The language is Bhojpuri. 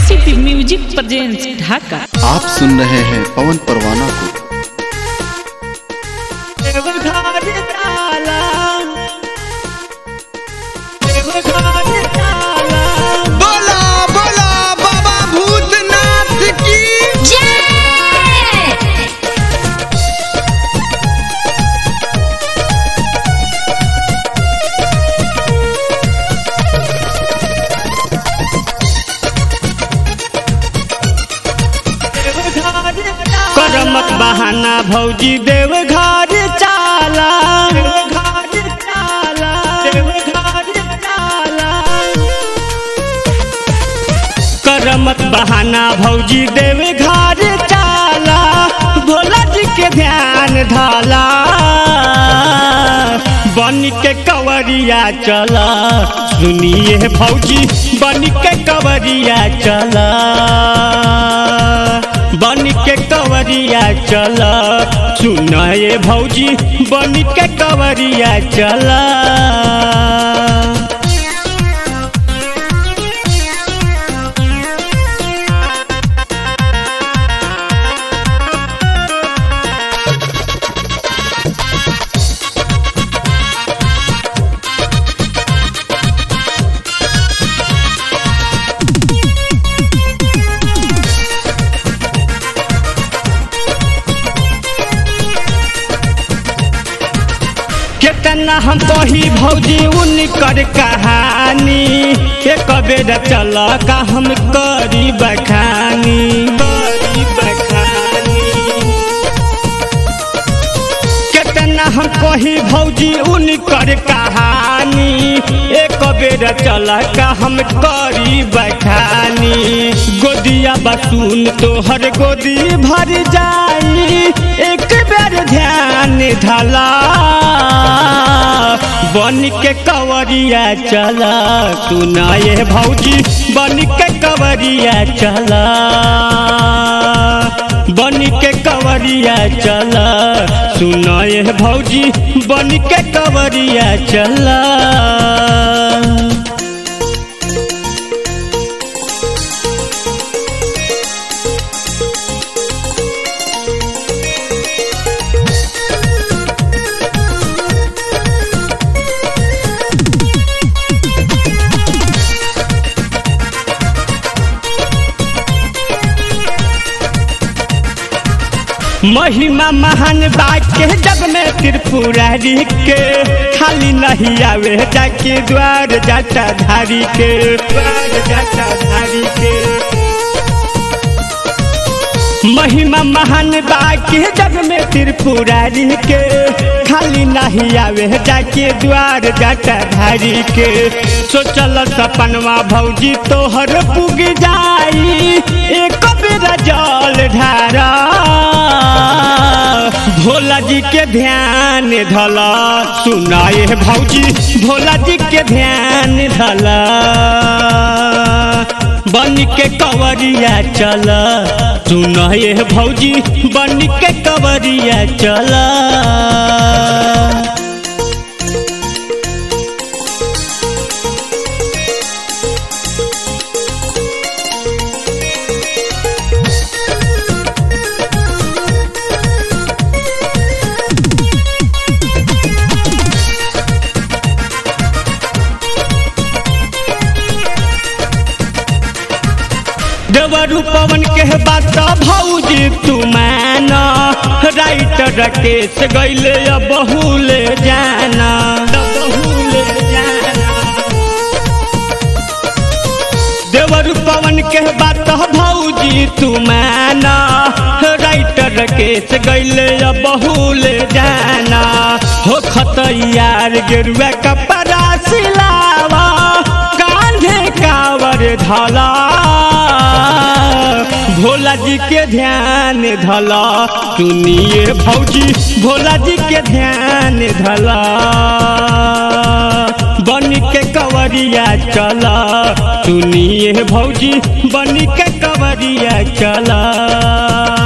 एसीपी म्यूजिक प्रेजेंस ढाका आप सुन रहे हैं पवन परवाना को बोला बोला बाबा भूतनाथ की करमत बहाना भौजी देव घर चाला करमत बहाना भौजी देव घर चाला भोला जी के ध्यान धाला बन के कवरिया चला सुनिए भौजी बन के कवरिया चला बन के कवरिया चला सुनाए भौजी बन के कवरिया चला केतना हम कही भौजी उनकर कहानी एक बेर चल का हम करी बखानी करी बखानी केतना हम कही भौजी उनकर कहानी एक बेर चल का हम करी बखानी गोदिया बसून तोहर गोदी भर जाई एक बेर ध्यान धला बन के कवरिया चला सुनाए भौजी बन के कवरिया चला बन के कवरिया चला सुनाए भौजी बन के कवरिया चला महिमा महान बाके जग में त्रिपुरारी के खाली नहीं आवे जाके द्वार जाटा धारी के द्वार जाटा धारी के महिमा महान बाके जग में त्रिपुरारी के खाली नहीं आवे जाके द्वार जाटा धारी के सोचल सपनवा भौजी तोहर पुग जाई एक बेरा जल ढारा भोला जी के ध्यान धला सुनाए भौजी भोला जी के ध्यान धला बन के कवरिया चला सुनाए भौजी बन के कवरिया चला देवरू पवन के बात भौजी तू मान राइटर राकेश गैले बहुले जाना बहुले जाना देवर पवन के बात भौजी तू माना राइटर राकेश गैले बहुले जाना हो खतैयार गेरुआ कपड़ा सिलावा कांधे कावर धला भोला जी के ध्यान धला सुनिए भौजी भोला जी के ध्यान धला बन के कवरिया चला सुनिए भौजी बन के कवरिया चला